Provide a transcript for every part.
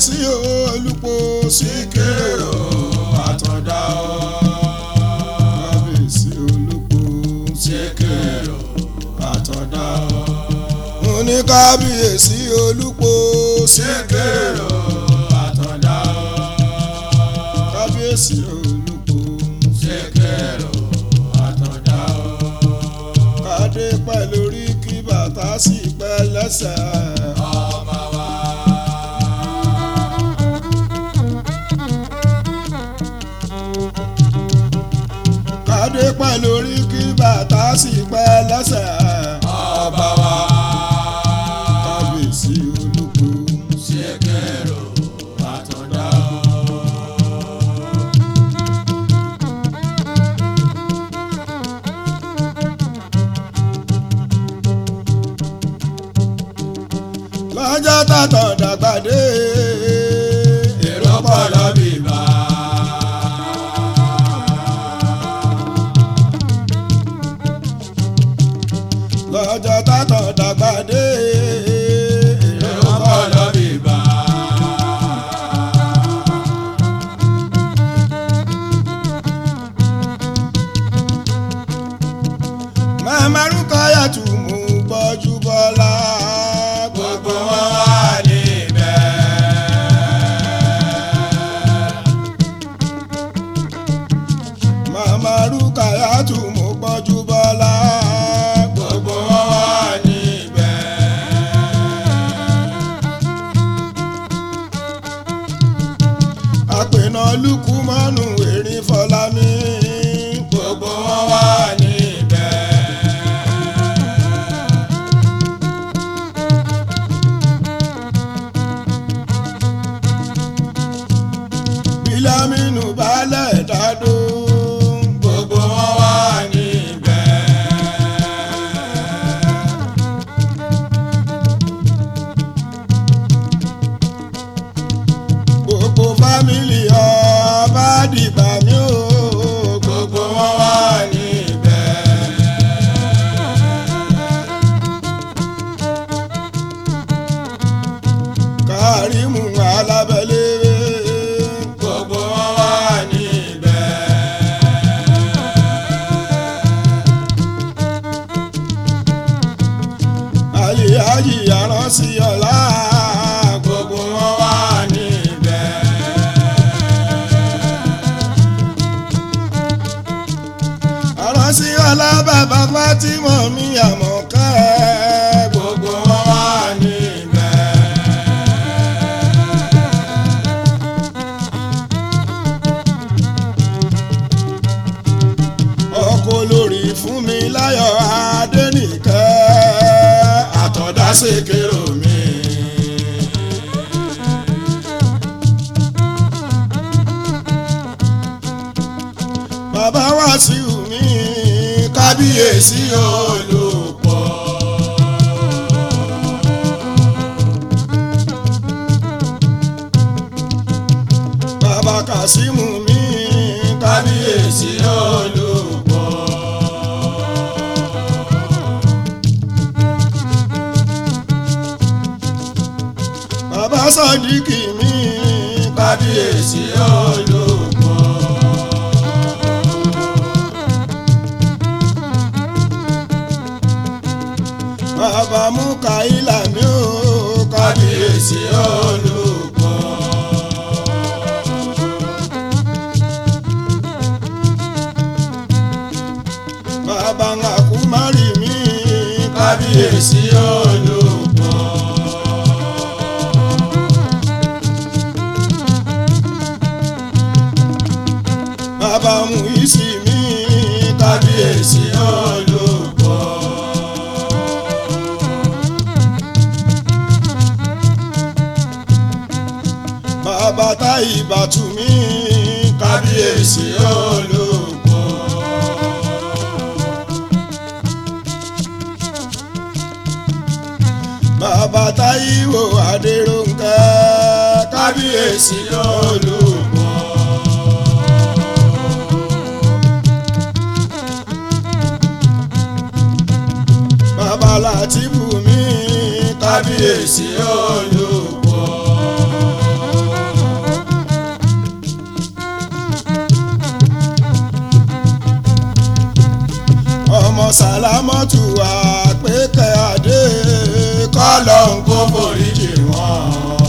kábíyèsí olùpọ̀ síkírò àtọ̀dá o. kábíyèsí olùpọ̀ síkírò àtọ̀dá o. mo ní kábíyèsí olùpọ̀ síkírò síkírò àtọ̀dá o. kábíyèsí olùpọ̀ síkírò àtọ̀dá o. kádé pẹ́ lórí kí bàtà sì pẹ́ lẹ́sẹ̀. ọmọ wa. kádé pẹ́ lórí kí bàtà sì pẹ́ lẹ́sẹ̀. ọba wa. kábíyèsí olùpọ̀ síkírò àtọ̀dá o. lọ́jọ́ tàtọ̀ dàgbàdé. èrò pọ̀ lọ́bìbà. lọ́jọ́ tàtọ̀ dàgbàdé. èrò pọ̀ lọ́bìbà. màmá rúkọ̀yà tù mú gbọ́jú bọ́lá. gbogbo wọn wà níbẹ̀. màmá rúkọ̀yà tù mú gbọ́jú bọ́lá. gbogbo wọn wà níbẹ̀. àpènà lukú mọ́nù erin fọlámi. gbogbo wọn wà níbẹ̀. bílámínú balẹ̀ dádó. gbogbo wọn wà níbẹ̀. gbogbo fámìlì ọba dìgbà mí o. gbogbo wọn wà níbẹ̀. kárìmù alábẹ́lẹ́. gbogbo wọn wà níbẹ̀. àyíyáyí aránsí ọ̀la. gbogbo wọn wà níbẹ̀. aránsí ọ̀la bàbá Fátímọ̀ mi àmọ̀kẹ́. gbogbo wọn wà níbẹ̀. ọkọ lórí fún mi láyọ̀ adẹ́nìkẹ́. àtọ̀dá ṣèkérò mi. bàbá Wàsíù mi kábíyèsí olùpọ̀. bàbá Kàsímù mi kábíyèsí olùpọ̀. bàbá Sàdíkì mi kábíyèsí olùpọ̀. bàbá Múkàílà mi ò kábíyèsí olùpọ̀. bàbá Àkúmárì mi kábíyèsí olùpọ̀. bàbá Mùísì mi kábíyèsí olùpọ̀. bàbá Táìbàtù mi kábíyèsí olùpọ̀. bàbá Táíwò Adérónkẹ́ kábíyèsí olùpọ̀. bàbá Látìfù mi kábíyèsí olùpọ̀. àlámọ́tù àpékẹ́ adé kọ́lọ́hún kó foríjì wọ́n.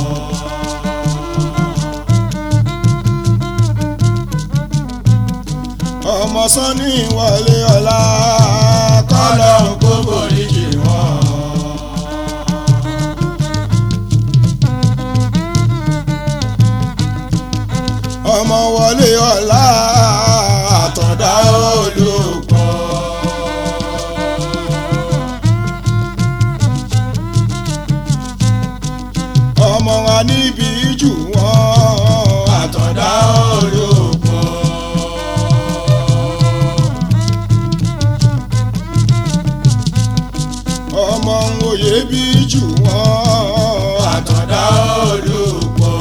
ọmọ sanni wọlé ọlá kọ́lọ́hún kó foríjì wọ́n. ọmọ wọlé ọlá àtọ̀dá olùkọ́. ọmọ wa níbi jù wọ́n àtọ̀dá olùkọ́. ọmọ òye bí jù wọ́n àtọ̀dá olùkọ́.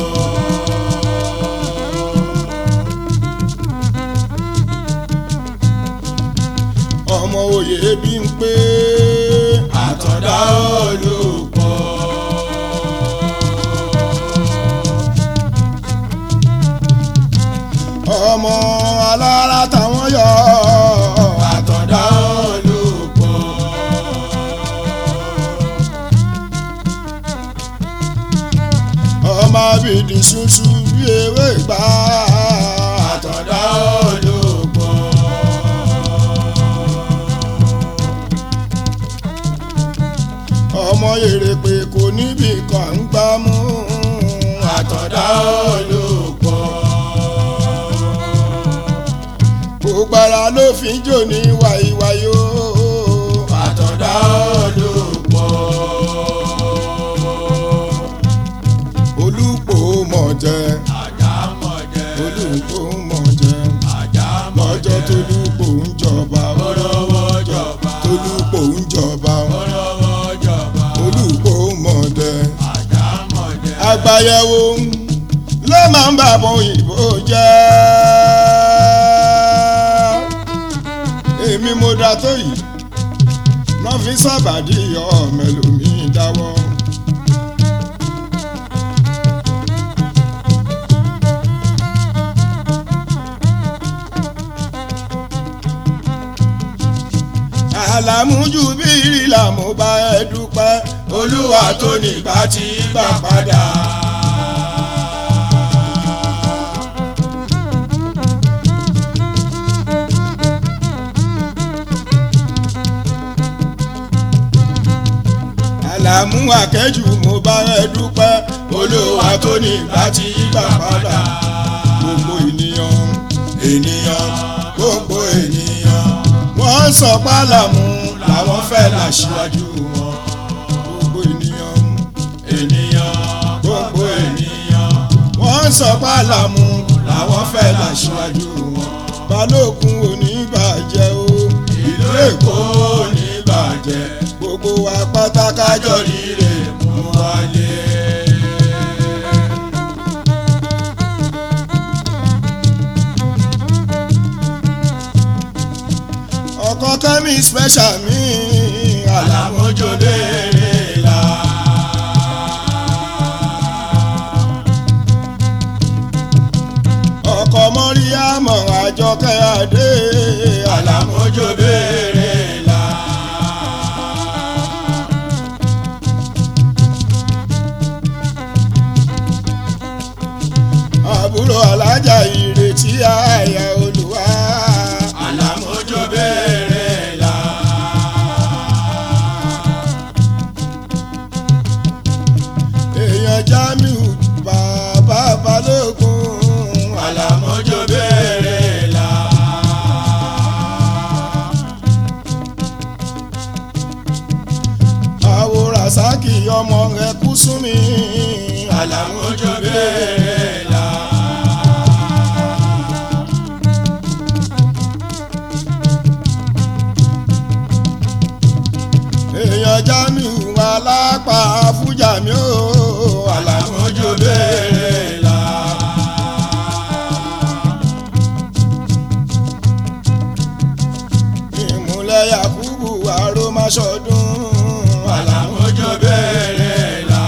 ọmọ òye bí ń pé àtọ̀dá olùkọ́. ọmọ alára táwọn yọ àtọ̀dá olùkọ́. ọmọ abìdí ṣuṣu bí ewé gbà àtọ̀dá olùkọ́. ọmọ èrèpè kò níbi kan ń gbá mú àtọ̀dá olùkọ́. gbogbo ara ló fi ń jò ní wàyíwáyó àtọ̀dá olùkọ́. olùpò mọ̀ jẹ́ àjà mọ̀ jẹ́. olùpò mọ̀ jẹ́ àjà mọ̀ lọ́jọ́ jẹ́. tolúpò ń jọba olówó jọba. tolúpò ń jọba olówó jọba. olùpò mọ̀ jẹ́ àjà mọ̀ jẹ́. àgbàyẹ̀wò ló máa ń bàbọ̀ òyìnbó jẹ́ èmi mo da tó yìí náà fi sábàdí ọmọ ẹlòmíín dáwọ́. àlàmújú bí ìrìlà mo bá ẹ dúpẹ́ olúwa tó nígbà tí gbà padà. àlàmú àkẹ́jù mo bá ẹ dúpẹ́ olúwa tó nígbà tí gbà padà. gbogbo ènìyàn ènìyàn gbogbo ènìyàn wọ́n ń sọ pálàmù làwọn fẹ́ làṣíwájú wọn. gbogbo ènìyàn ènìyàn gbogbo ènìyàn wọ́n ń sọ pálàmù làwọn fẹ́ làṣíwájú wọn. balógun oníbàjẹ́ o ìlú èkó ní bàjẹ́ gbogbo wa pátákájọ kájọ rírè mú wálé. ọkọ kẹ́mi special mi àlàmú àlàmójó léèrè la. ọkọ mọ́ríyámọ̀ àjọkẹ́ adé àlàmú àlàmójó béèrè la. àbúrò alájà ìrètí àyà olùwà àlàmójó béèrè la. èèyàn jamiu bàbá balógun àlàmójó béèrè la. àwòrán sákì ọmọ rẹ kú sún mi àlàmójó béèrè la. èèyàn jamiu alápá fújàmí o àlàmú àlàmójó béèrè la. ìmúlẹ̀ yakubu arómáṣọdún àlàmójó béèrè la.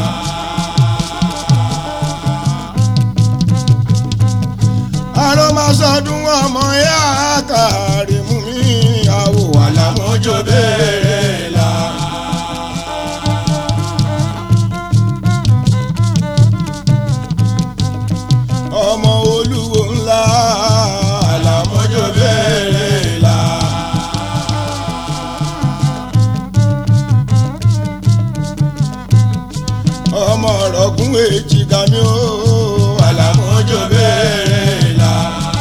arómáṣọdún ọmọ yá kàrí mú mi àwò àlàmú àlàmójó béèrè ọmọ olúwo ńlá àlàmójó béèrè là. ọmọ ọ̀rọ̀gún èjì gami ó àlàmójó béèrè là.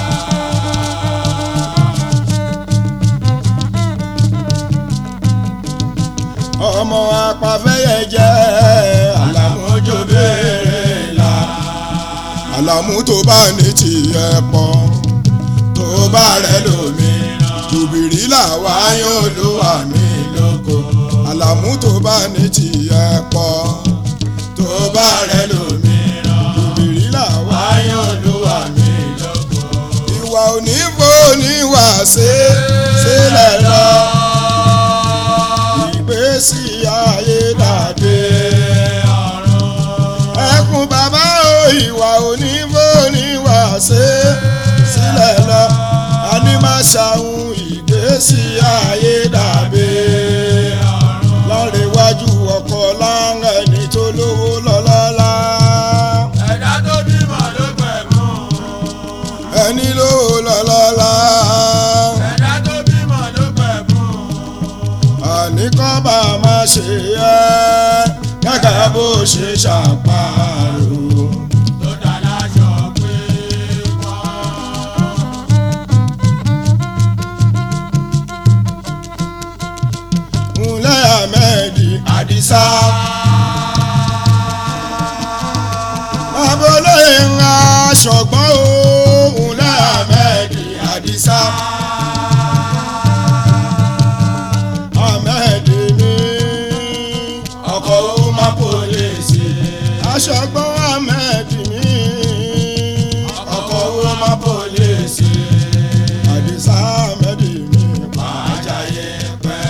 ọmọ apàfẹ́yẹ jẹ́ àlàmójó béèrè là. àlàmú tó bá ní tiẹ̀ pọ̀ tó bá rẹ̀ lómi jùbìrí làwa yóò lò wà mí lóko àlàmú tó bá ní tiẹ̀ pọ̀ tó bá rẹ̀ lómi jùbìrí làwa yóò lò wà mí lóko. ìwà òní fò ní wà sí sílẹ̀ lọ ìgbésí ayé dàdé ẹkún bàbá o ìwà òní fò ní wà sí sílẹ̀ lọ àní má ṣàwọn ìgbésí ayé dàbí lọ́rẹ̀wájú ọkọ̀ láńgá ẹni tó lówó lọ́lọ́lá ẹ̀dá tó bímọ ló pẹ̀mú. ẹni lówó lọ́lọ́lá ẹ̀dá tó bímọ ló pẹ̀mú. àní kọ́ bá má ṣe ẹ́ gẹ́gẹ́ bó ṣe ṣàparò. tó dá láṣọ pé wọ́n. Ńlẹ́ Ahmed Adisa. Abolóye ń ra ṣọ̀gbọ́n o. Ńlẹ́ Ahmed Adisa. Ahmed mi. Ọkọ̀ ó má pòlèsì. Aṣọ̀gbọ́n Ahmed mi. Ọkọ̀ ó má pòlèsì. Adisa Ahmed mi. Pàjáyé pẹ́.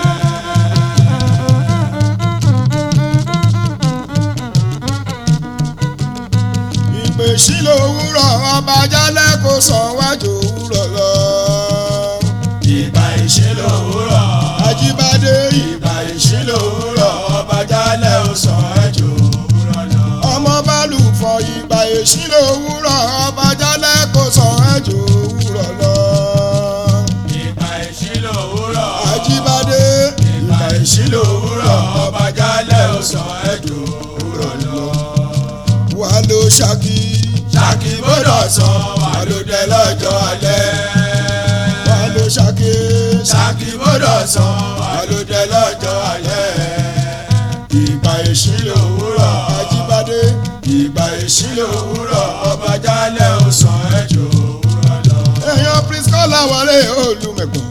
ìpè sílò òwúrọ̀ ọba jálẹ̀ kò sàn wájú òwúrọ̀ lọ. ìgbà ìṣílò òwúrọ̀. Ajíbádé ìgbà ìṣílò òwúrọ̀ ọba jálẹ̀ ó sàn ẹ̀jọ̀ òwúrọ̀ lọ. ọmọ bálù fọ ìgbà ìṣílò òwúrọ̀ ọba jálẹ̀ kò sàn wájú òwúrọ̀ lọ. ìgbà ìṣílò òwúrọ̀. Ajíbádé ìgbà ìṣílò òwúrọ̀ ọba jálẹ̀ ó sàn ẹ̀jọ̀ òwúrọ̀ lọ. wà ló ṣákí ṣáàkì gbọ́dọ̀ sọ wà ló dé lọ́jọ́ alẹ́. wà ló ṣákí ṣáàkì gbọ́dọ̀ sọ wà ló dé lọ́jọ́ alẹ́. ìgbà ìṣílò òwúrọ̀. Ajíbádé ìgbà ìṣílò òwúrọ̀ ọba jálẹ̀ ó sàn ẹ̀jọ̀ òwúrọ̀ lọ. èèyàn Priscilla wọlé olùmẹ̀gbọ́n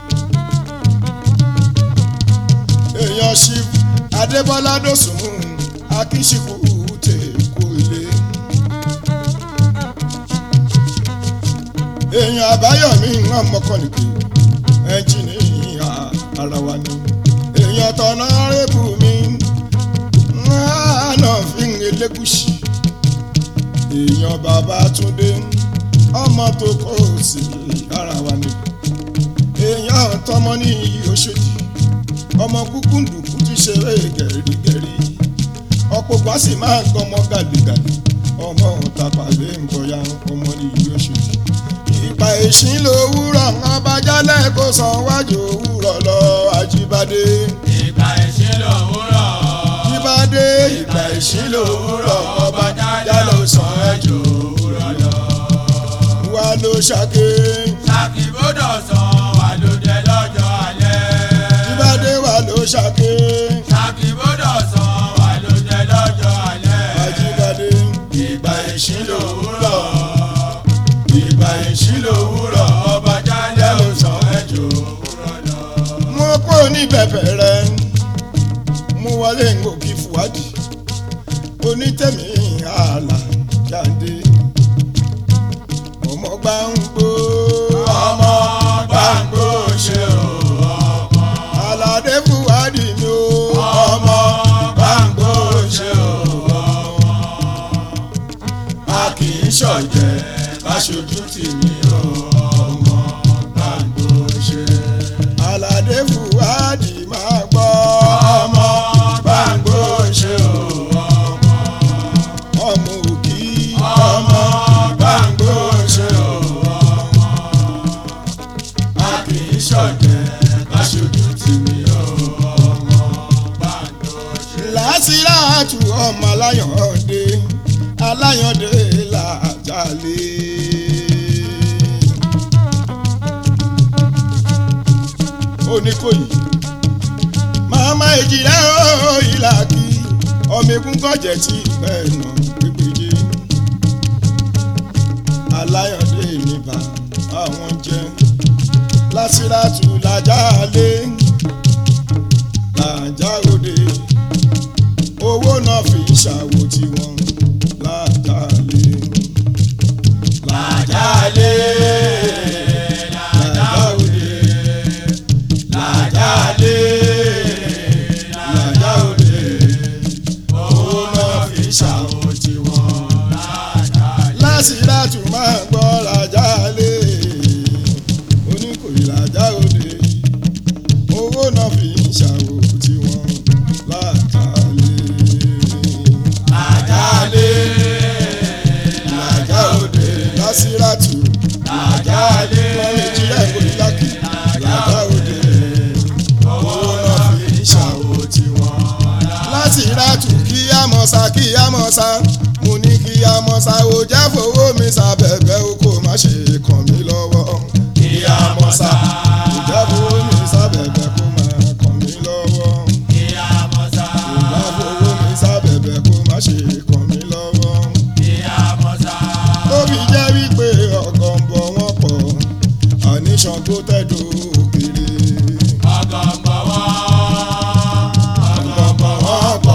èèyàn Chief Adébọ́lá dòsùnmù akínṣekú tèkó ilé èèyàn àbáyọ̀mí wọn mọ́kànlélẹ́ ẹnjìnìyà ara wa ni èèyàn tọ̀nà rẹ́bù mi náà fi ń elégùsì èèyàn bàbá túndé ọmọ tó kọ́ sí ara wa ni èèyàn tọmọ ní Òṣòdì ọmọ kúkú ndùkú ti ṣeré gẹ̀rígẹ̀rí ọ̀pọ̀ gbà sì máa ń gbọ́mọ gàdégàdé ọmọ tàpálẹ̀ ń bọ̀yà ọmọ ní Òṣòdì ìgbà èṣin lówùrọ̀ abájálẹ̀ kò san wájú òwúrọ̀ lọ Ajíbádé ìgbà ìṣílò òwúrọ̀. Ajíbádé ìgbà ìṣílò òwúrọ̀ ọba jálẹ̀ ó sàn ẹ̀jọ̀ òwúrọ̀ lọ. wà ló ṣàké ṣáàkì gbọ́dọ̀ sọ wà ló dé lọ́jọ́ alẹ́. Ajíbádé wà ló ṣàké ṣáàkì gbọ́dọ̀ sọ wà ló dé lọ́jọ́ alẹ́. Ajíbádé ìgbà ìṣílò òwúrọ̀. ìgbà ìṣílò òwúrọ̀ ọba jálẹ̀ ó sàn ẹ̀jọ̀ òwúrọ̀ lọ. mo kó ní bẹ̀bẹ̀ rẹ mo wọlé ngòkì fúwádìí onítẹ̀mí ààlà jáde ọmọ gbà ń gbó ọmọ gbàngbò ṣe o ọmọ. aládé fúwádìí mi ó ọmọ gbàngbò ṣe o ọmọ. a kì í ṣọ̀jẹ̀ ká ṣojú tì mí o ọmọ gbàngbò ṣe. aládé fúwádìí máa gbọ́ ọmọ gbàngbò ṣe o ọmọ. ọmọ òkì ọmọ lé. oníkòyí màmá èjìlá ó ìlà kí ọmọ egun gọ̀jẹ̀ tí bẹ́ẹ̀ nà pépéjé aláyọ̀dé mi bá àwọn jẹ́ lásìràtù làjà lé làjà òde owó náà fi ṣàwò tiwọn làjà lé làjálé làjà òde làjálé làjà òde owó náà fi ṣàwò tiwọn làjálé. lásìràtù máa gbọ́ làjà lé oníkòyí làjà òde owó náà fi ṣàwò tiwọn làjà lé. làjálé làjà òde lásìràtù làjálé nàìjíríà ìkòyí lákì làjà òde owó náà fi ṣàwò tiwọn làjálé. láti ràtù kí á mọ̀ sá kí á mọ̀ sá mo ní kí á mọ̀ sá ò jẹ́ fowó mi sábẹ̀bẹ̀ o kò má ṣe kàn mí lọ́wọ́ ìyá mọ́sá ò jẹ́ fowó mi sábẹ̀bẹ̀ kó má kàn mí lọ́wọ́ ìyá mọ́sá ò jẹ́ fowó mi sábẹ̀bẹ̀ kó má ṣe kàn mí lọ́wọ́ ìyá mọ́sá tó fi jẹ́ wípé ọkàn ń bọ̀ wọ́n pọ̀ àníṣan tó tẹ̀dọ̀ òkèrè ọgọ́mbọ̀ wọ́n ọgọ́mbọ̀ wọ́n pọ̀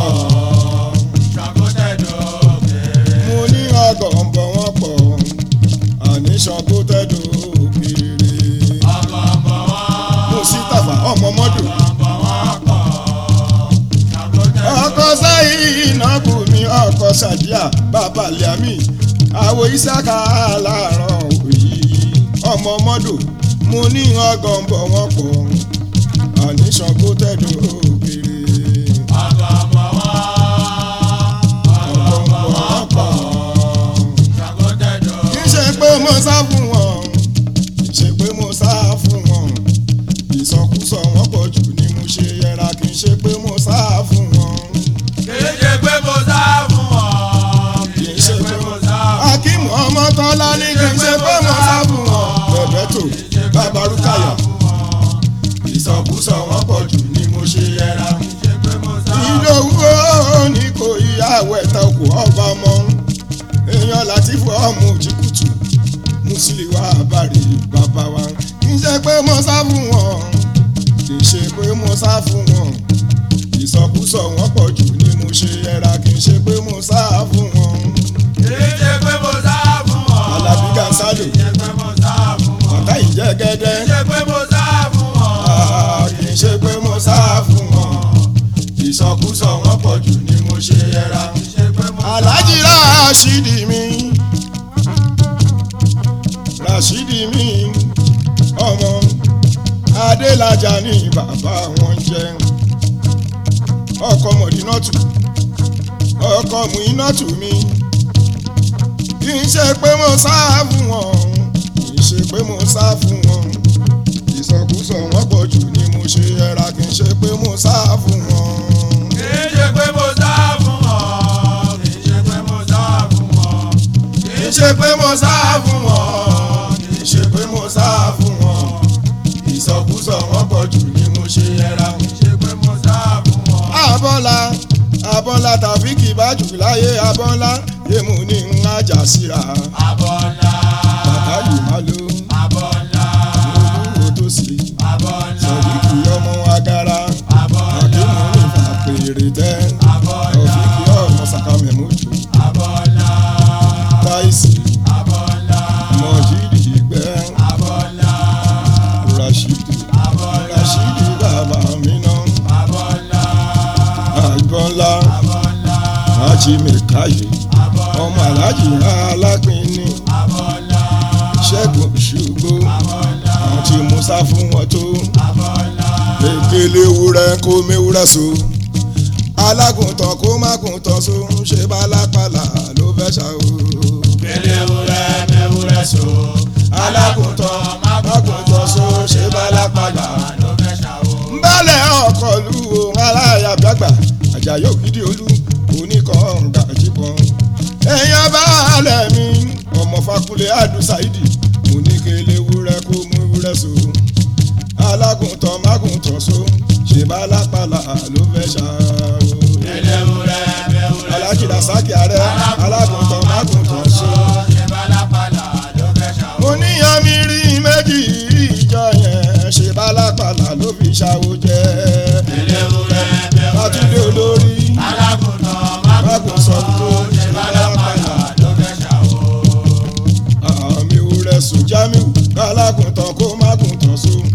ṣàkótẹ́dọ̀ òkèèrè mo ní ọkàn ń bọ̀ wọ́n pọ̀ àníṣan tó tẹ̀dọ̀ òkèrè. ọgọ́mbọ̀ wọ́n mo sí tàfà ọmọ mọ́dù. ọgọ́mbọ̀ wọ́n pọ̀ ṣàkótẹ́dọ̀ ọkọ sáyìn ìnáwó mi ọkọ sàdíà bàbá liami àwọ ìsáka láàárọ̀ òyì ọmọ mọ́dù mo ní ọgàn bọ̀ wọ́n pọ̀ àníṣan kó tẹ̀dọ̀ òkèrè. ọgọ́mbọ̀ wọ́n ọgọ́mbọ̀ wọ́n pọ̀ ṣàkótẹ́dọ̀ kì í ṣe pé mo sá fún wọn kì í ṣe pé mo sá fún wọn ìsọkúsọ wọn pọ̀ jù ni mo ṣe yẹra kì í ṣe pé mo sá fún wọn. kìí ṣe pé mo sá fún wọn kìí ṣe pé mo sá fún wọn. akim ọmọ tọ́lá ní kì í ṣe pé mo sá fún wọn. bẹ̀bẹ̀ tó bàbá rúkàyà ìsọkúsọ wọn pọ̀ jù ni mo ṣe yẹra. ìdòwú ní kò ìyàwó ẹ̀ta òkú ọba mọ́ èèyàn láti fọ ọmọ òjìkùtù mùsùlùmí àbárí bàbá wa kì í ṣe pé mo sá fún wọn kì í ṣe pé mo sá fún wọn ìsọkúsọ wọn pọ̀ jù ni mo ṣe yẹra kì í ṣe pé mo sá fún wọn. kìí ṣe pé mo sá fún wọn. Alábí Gansalo. kìí ṣe pé mo sá fún wọn. bàtà ìjẹ́gẹ́dẹ́. kìí ṣe pé mo sá fún wọn. Ah, kì í ṣe pé mo sá fún wọn ìsọkúsọ wọn pọ̀ jù ni mo ṣe yẹra. kìí ṣe pé mo sá Alhaji Rashidi mi Rashidi mi ọmọ Adélájà ní bàbá wọn jẹ ọkọ Mọ̀dínátù ọkọ Mùínátù mi kì í ṣe pé mo sá fún wọn kì í ṣe pé mo sá fún wọn ìsọkúsọ wọn pọ̀ jù ni mo ṣe yẹra kì í ṣe pé mo sá fún wọn. kìí ṣe pé mo sá fún wọn. kìí ṣe pé mo sá fún wọn. kì í ṣe pé mo sá fún wọn kì í ṣe pé mo sá fún wọn ìsọkúsọ wọn pọ̀ jù ni mo ṣe yẹra. kìí ṣe pé mo sá fún wọn. abọ́lá abọ́lá tàfíkì bá jù láyé abọ́lá yému ní ń ájà síra abọ́lá. bàbá yìí má ló abọ́lá. olúwo tó sì abọ́lá. sọ̀díkì ọmọ agara abọ́lá. àkínú nípa pèrè tẹ́ abọ́lá. ọ̀fíìkì ọmọ sàkàmẹ̀mọ́jù abọ́lá. táìsì abọ́lá. mọ̀jídì gbẹ́ abọ́lá. rashidi abọ́lá. rashidi bàbá mi náà. abọ́lá. àgbọ̀nla abọ́lá. ajímẹ̀káyé ọmọ aláàjì alápínní abọ́lá. ṣẹ́gun ṣùgbó abọ́lá. àwọn tí mo sá fún wọn tó abọ́lá. ekele ewúrẹ́ kó mewúrẹ́ so alágùntàn kó má gùntàn so ń ṣe bálápàlà ló fẹ́ ṣá o. Kele wúrẹ́ mẹ́wúrẹ́ so. alágùntàn má gùntàn so ń ṣe bálápàlà. ló fẹ́ ṣàwó. nbálẹ̀ ọkọ̀ lu ohun aláyàbíàgbà àjàyè ògidì olú oníkọ̀ọ̀ǹgà jíbọn. èèyàn baálẹ̀ mi ọmọ ọmọ fakunlé àdùsáìdì mo ní kele wúrẹ́ kó mú wúrẹ́ so alágùntàn mágùntàn so ṣe bá lápàlà ló fẹ́ ṣàrò. Ẹlẹ́wúrẹ́ bẹ́wúrẹ́ alájì rasaki ààrẹ alágùntàn mágùntàn so. ṣe bálápàlà ló fẹ́ ṣàwọ́. mo níyan mi rí méjì ìjọ yẹn ṣe bá lápàlà ló fi ṣàwò jẹ. Ẹlẹ́wúrẹ́ bàtúndé bẹ́wúrẹ́ olórí alágùntàn mágùntàn sọ ṣe bálápàlà ló fẹ́ ṣàwọ́. àmì òrẹ́ sùn jámíù alágùntàn kó mágùntàn so.